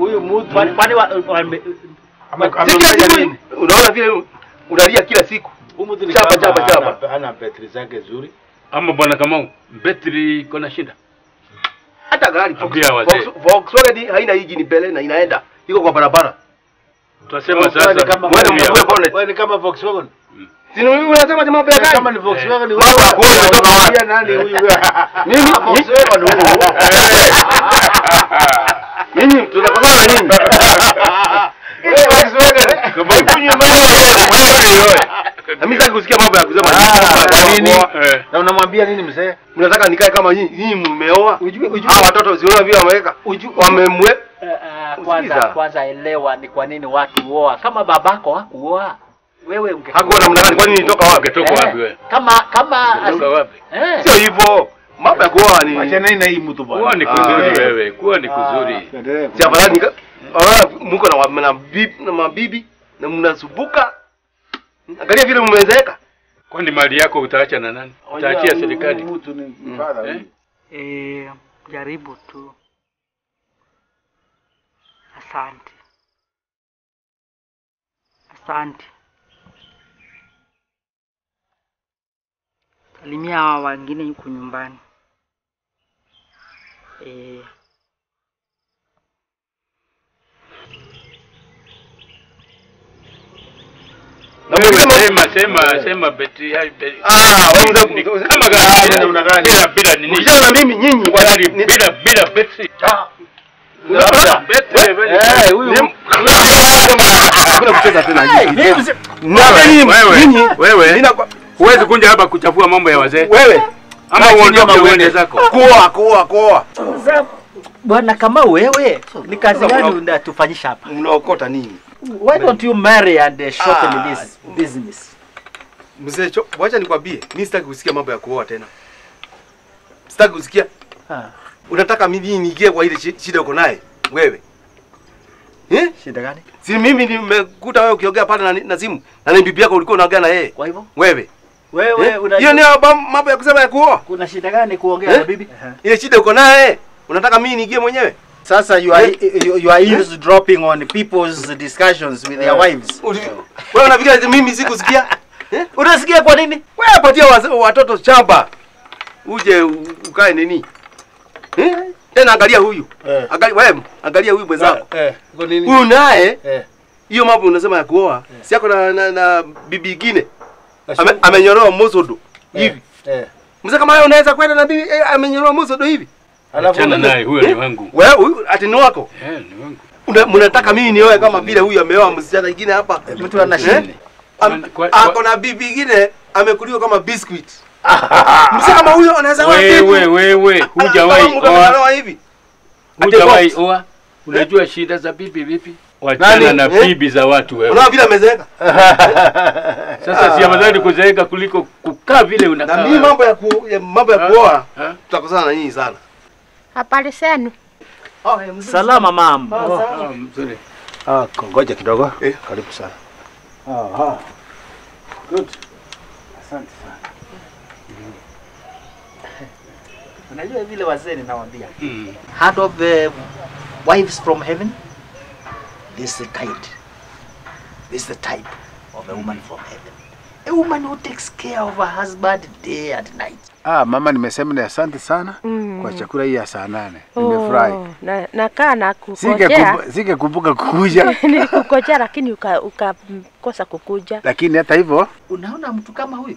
huyu mtu Kwani kwani wa- wame- Ame- wa- ame- Sikia siku unaona vile unalia kila siku. huyu mtu ni Chapa, kama chapa, chapa. hana- hana betri zake zuri. Ama bwana Kamau, betri iko na shida. Hata gari Ambia wazee. Volks- Volkswagen haina injini mbele na inaenda. Iko kwa barabara. Tutasema Wewe ni sasa. kama Wewe Ambia. mfungue bonnet. wewe ni kama Volkswagen. Si ni wewe unasema jamaa ya Wewe gari? Kama ni Volkswagen ni Mambo ya kuoa umetoka wapi? Unamwambia nani huyu? Mimi Volkswagen huyu. Nyinyi tunakosana na nyinyi. Wewe Volkswagen. Kamau. Kunywa maji wewe wewe. Na mimi sitaki kusikia mambo ya kusema Ah, kwa nini? Eh. Na unamwambia nini mzee? Mnataka nikae kama nyinyi nyinyi mmeoa? Ujue- ujue- Hawa watoto siona vile wameweka. Uju- Wamemwe Eh, eh, kwanza Sikiza. kwanza elewa ni kwa nini watu huoa. Kama babako hakuoa wewe unge hakuwa namna gani kwani nitoka wapi? Ungetoka wapi wewe? kama kama Ungetoka wapi? eh, Sio hivyo. Mambo ya kuoa ni Achana na hii mtu bwana. Kuwa ni Ah, kuzuri eh. wewe, kuwa ni kuzuri. Endelee. si afadhali nika ah mko na wa- na bibi na mabibi na mnasubuka. Angalia vile mmezeeka. Kwani mali yako utaacha na nani? Utaachia serikali. Huyu mtu ni father Eh? huyu. Eh, jaribu tu. Asante. Asante. Salimia hawa wengine huku nyumbani. Eh, Na Wewe msema sema sema sema betri hai betri. ah wewe Ni mzee kama gani Ah, namna gani? bila bila nini? Ukishana na mimi nyinyi Gari ni- bila bila betri. Labda. Betri wewe. Eh, huyu hakuna kucheza tena hivi. Na nyinyi Wewe, nyinyi wewe. nina kwa- Huwezi kuja hapa kuchafua mambo ya wazee. wewe Ama Kaa chini uondoke ama uende uende. zako. kuoa kuoa kuoa. Sasa, bwana kama wewe ni kazi gani unatufanyisha hapa? Mnaokota nini? Why don't you marry and uh, shorten Ah. this business? Mzee, cho- wacha nikwambie, mimi sitaki kusikia mambo ya kuoa tena. Sitaki kusikia. Ah, Unataka mimi niingie kwa ile shi- shida uko naye wewe? Eh? shida gani? Si mimi nimekuta wewe ukiongea pale na, na simu na ni bibi yako ulikuwa unaongea na yeye. Kwa hivyo Wewe. wewe Eh? unajua Hiyo ni ba- mambo ya kusema ya kuoa. kuna shida gani kuongea Eh? na bibi? Ile shida uko naye. Unataka mimi niingie mwenyewe? Sasa you are you, you are eavesdropping on people's discussions with their wives. Uli- Wewe unafikiria ati mimi sikusikia? Eh? Unasikia kwa nini? Wewe patia waz- watoto shamba. Uje u- ukae nini? Eh? Tena angalia huyu. Eh. Angalia wewe, angalia huyu mwenzako. Eh, kwa nini? Huyu naye Eh. hiyo mambo unasema ya kuoa. Si yako na, na, na bibi ingine. Ame, amenyoroa mosodo hivi. Eh. Mzee kama wewe unaweza kwenda na bibi eh, amenyoroa mosodo hivi. Alafu Achana naye, huyo ni wangu. Wewe huyu ati ni wako. Eh, ni wangu. Una- Mnataka mimi nioe kama vile huyu ameoa msichana ingine hapa. Mtu ana Eh? shida. Am- Kwa- kwa- Ako na bibi ingine amekuliwa kama biscuit. Mzee kama huyo anaweza oa bibi. Wewe wewe hujawahi Anataka oa, mtu hivi. hujawahi box. oa. Unajua shida za bibi vipi? Wachana Nani? na Eh? bibi za watu wewe. Unaona vile amezeeka. Sasa si afadhali kuzeeka kuliko kukaa vile Na unakaa. mimi mambo ya ku, ya mambo ya kuoa Ha? tutakosana na nyinyi sana. Habari zenu? Salama mama. Ah, mzuri. Ah, ngoja kidogo. Eh. Karibu sana. Aha. Good. Asante sana. Unajua vile wazee ninawaambia. Mm. Heard of the wives from heaven? This is the kind. This is the type of a woman from heaven. A woman who takes care of her husband day and night. Ah, mama nimesema ni asante sana Mm. kwa chakula hii ya saa nane. Nimefurahi. Oh, na nakaa na Singe kukojea. kumbu- singekumbuka kukuja Nilikukojea lakini uka- ukakosa kukuja. lakini hata hivyo Unaona mtu kama huyu?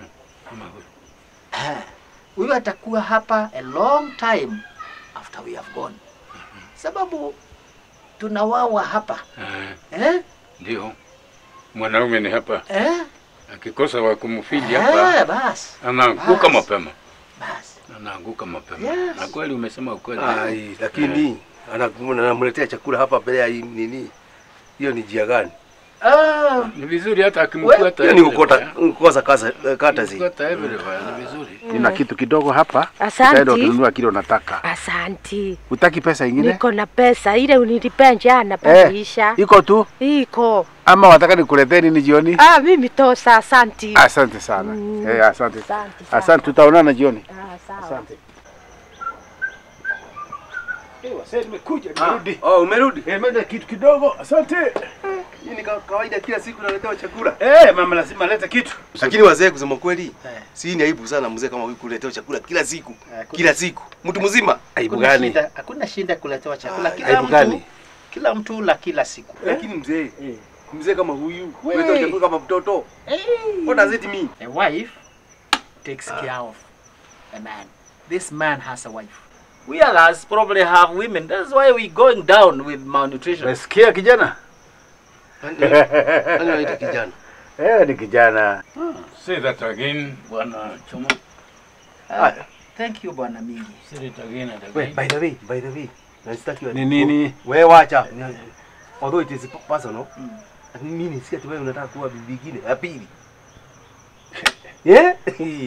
Eh, Huyu atakuwa hapa a long time after we have gone. Sababu tunawawa hapa. Eh, Eh? Ndio. Mwanaume ni hapa. Eh? Akikosa wa kumfidi hapa Eh, basi. anaanguka Basi. mapema. Basi. Anaanguka mapema. Yes. Na kweli umesema ukweli. Ai, lakini anaku- anamletea chakula hapa mbele ya hii nini? Hiyo ni jia gani? Ah, Ni vizuri hata akimkuata. Hiyo ni kukota kukosa kasa kata zi. Kukota everywhere ni vizuri. nina kitu kidogo hapa. Asante. Utaenda utanunua kile unataka. Asanti. Utaki pesa ingine? Niko na pesa ile unilipea jana Eh, padiisha. iko tu Iko. ama wataka nikuletee nini jioni? Ah, mimi tosa asanti. Asante sana. Mm. Eh, asante. Asante sana. Asante, tutaonana jioni. Ah, sawa. Asante. Eh, wasee nimekuja, nimerudi. Oh, umerudi? Eh, mada kitu kidogo. Asante. Hii ni ka- kawaida kila siku naletewa chakula. Eh, mama lazima alete kitu. Lakini wazee kusema kweli, Eh. si ni aibu sana mzee kama huyu kuletewa chakula kila siku. Eh, kuna- Kila siku. Mtu mzima. Aibu Hakuna gani? shida, hakuna shida kuletewa chakula. Ah, Kila aibu mtu, gani? kila mtu la kila siku. Lakini mzee, mzee kama huyu, We. kuletewa chakula kama mtoto. What does it mean? A wife takes care of a man. This man has a wife. We others probably have women. That's why we're going down with malnutrition. Umesikia kijana? Nani anaita kijana? Eh, ni kijana. Say that again, Bwana Choma. Ah, thank you Bwana Mingi. Say it again and Wait, again. by the way, by the way. Na sitaki wa- Ni nini? Wewe wacha. Although it is personal. Lakini mimi nisikia tu wewe unataka kuwa bibi nyingine ya pili. Eh?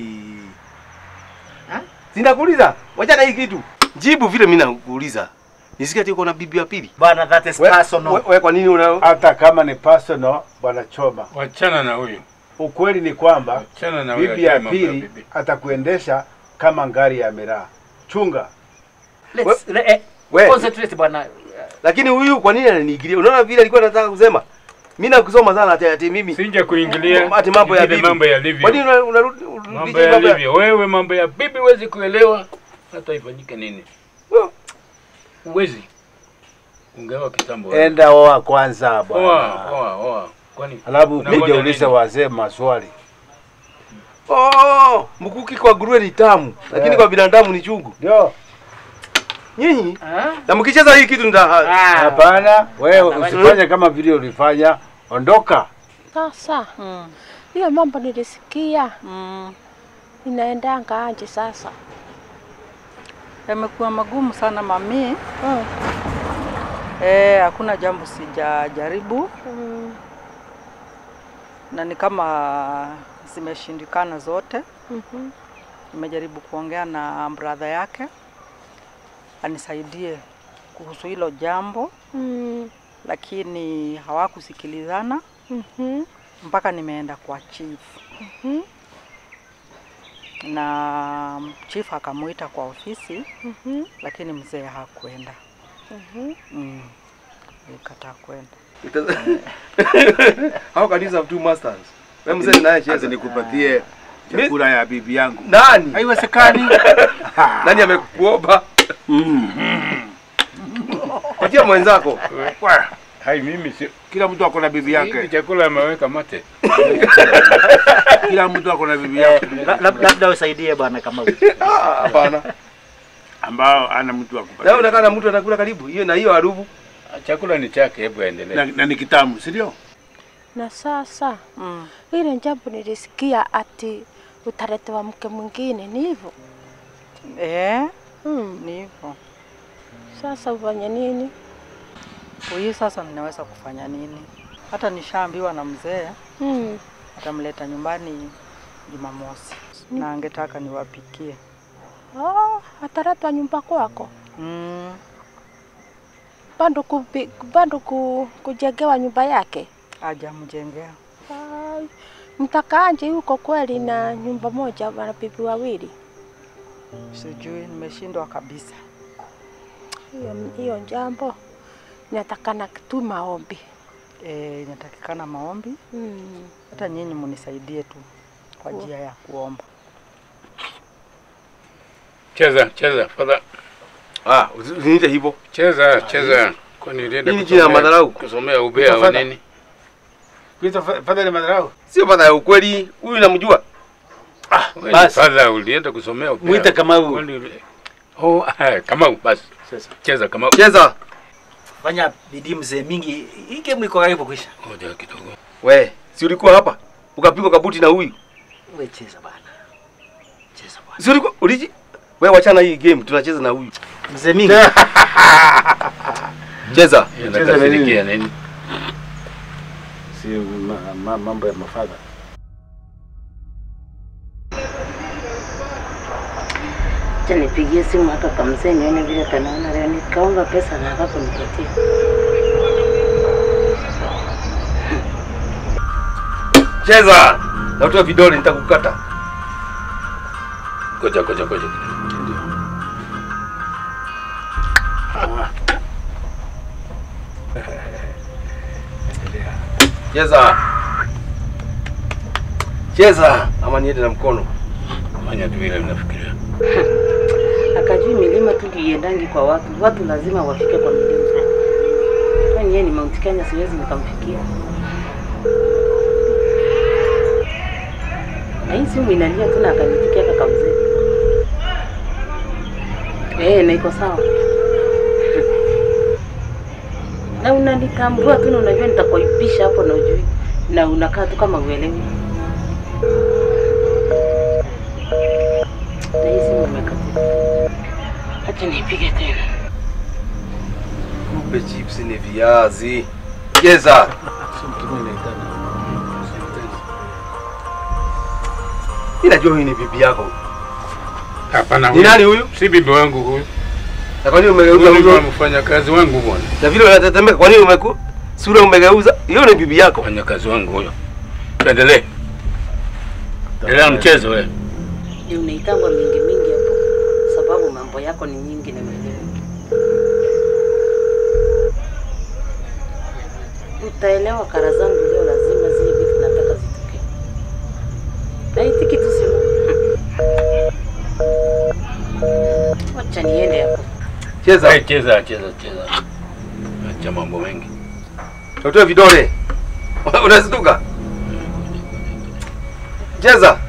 Ha? Sinakuuliza. Wacha na hii kitu. Jibu vile mimi nakuuliza. Nisikia ati uko na bibi ya pili. Bwana, that is We- personal. we- Wewe kwa nini una Hata kama ni personal, bwana Choma. Wachana na huyu. Ukweli ni kwamba Wachana na huyu. bibi ya achana mambo pili bibi. atakuendesha kama ngari ya miraa. Chunga. Let's le, eh, we, concentrate bwana. lakini huyu kwa nini ananiingilia? Unaona vile alikuwa anataka kusema. Mimi nakusoma sana ati ati mimi. Sija kuingilia Ati mambo ya vile bibi. mambo yalivyo. Kwa nini una- unarudi Mambo unarudisha mambo ya yalivyo. Wewe mambo ya bibi huwezi kuelewa hata ifanyike nini. Well, Huwezi. Ungeoa kitambo. wewe. Enda oa kwanza Oa, bwana. oa, oa. Kwani Alafu Unangoja kuja uliza nini? wazee maswali. Oh, mkuki kwa nguruwe ni tamu, lakini Yeah. kwa binadamu ni chungu. Ndio. Nyinyi Ah? na mkicheza hii kitu nita Ah. Hapana, wewe Hapana. usifanye kama vile ulifanya. Ondoka. Sasa Mm. hiyo mambo nilisikia Mm. inaendanga aje sasa? Yamekuwa magumu sana mami. Mm. Eh, hakuna jambo sijajaribu Mm. na ni kama zimeshindikana zote. Mhm. Nimejaribu kuongea na brother yake anisaidie kuhusu hilo jambo, Mm. lakini hawakusikilizana Mhm. mpaka nimeenda kwa chief Mhm. na chief akamuita kwa ofisi, Mhm. lakini mzee hakwenda. Mhm. Mm. Nikataa kwenda. How can you have two masters? Wewe mzee naye Acha cheza. nikupatie chakula ya bibi yangu. Nani? Haiwezekani. Nani amekuomba? Patia mwenzako. Wa, hai mimi si Kila mtu ako na bibi hivi yake. chakula ameweka mate. Kila mtu ako na bibi Eh, yake la- la- labda usaidie bwana kama huyu. Ah, Hapana. ambao ana mtu wa Na kupatia. unakaa na mtu anakula karibu. Hiyo na hiyo harufu. Chakula ni chake, hebu Na, aendelee. na ni kitamu, si ndio? Na sasa Mm. ile jambo nilisikia ati utaletewa mke mwingine, ni hivyo? Eh, Mm. ni hivyo. Sasa ufanye nini? Huyu sasa ninaweza kufanya nini? Hata nishaambiwa na mzee Mm. atamleta nyumbani Jumamosi na angetaka niwapikie. Oh, ataletwa nyumba kwako Mm. bado kupi, bado ku, kujengewa nyumba yake? Ajamjengea. Ai, mtakaaje huko kweli na nyumba moja wana bibi wawili? Sijui, nimeshindwa kabisa. Hiyo hiyo jambo inatakana tu maombi. Eh, inatakikana maombi, Mm. hata nyinyi munisaidie tu kwa Ku- njia ya kuomba. Cheza, cheza, fadha. Ah, usiniite hivyo. Cheza, cheza. Kwani ulienda Hii ni jina ya kusomea- madharau. Kusomea ubea wa Utafadha. nini? Kuita fa- fadhali madharau. Sio fadha ya ukweli. Huyu namjua. Wewe ni Basi. Fadha ulienda kusomea ubea. Muite Kamau. Kwani uli- Oh, ah, Kamau basi. Sasa cheza Kamau. Cheza. Fanya bidii mzee mingi. Hii game iko karibu kuisha. Ngoja kidogo. We, si ulikuwa hapa? Ukapigwa kabuti na huyu. Wewe cheza bwana. Cheza bwana. Si ulikuwa uliji? We wachana hii game, tunacheza na huyu. Mzee mingi. Cheza. Cheza na nini? Nakasirikia nini? Si ma, ma, mambo ya mafadha. Acha nipigie simu haka kamzee nione vile kanaona leo. Nikaomba pesa na haka kunipatia. Cheza. Na utoe vidole nitakukata. Ngoja, ngoja, ngoja. Cheza. Cheza ama niende na mkono. Fanya tu vile mnafikiria. Akajui milima tu iendangi kwa watu, watu lazima wafike kwa milima. Kwani yeye ni Mount Kenya, siwezi nikamfikia. Na hii simu inalia tu na akanitikia kaka mzee. Eh, na iko sawa. Na unanitambua tu na unajua nitakuipisha hapo na ujui. Na unakaa tu kama uelewi. Na hii simu imekatika. Acha nipige tena. Kumbe chips ni viazi. Cheza. Mimi najua huyu ni bibi yako. Hapana, Ni huyu nani huyu? si bibi wangu huyu. Na kwa nini umegeuza Huyu ni hivyo? mfanyakazi wangu bwana. Na vile unatetemeka kwa nini umeku sura umegeuza? Hiyo ni bibi yako. Mfanyakazi wangu huyo. Tuendelee. Endelea na mchezo wewe. Ndio unaitangwa mingi mingi hapo, sababu mambo yako ni nyingi na mwenyewe. Utaelewa kara zangu leo, lazima zile vitu nataka zitokee. Naitiki tu simu. Wacha niende hapo. Cheza. Hey, cheza cheza cheza. Acha mambo mengi. Totoe vidole. Unastuka? Cheza.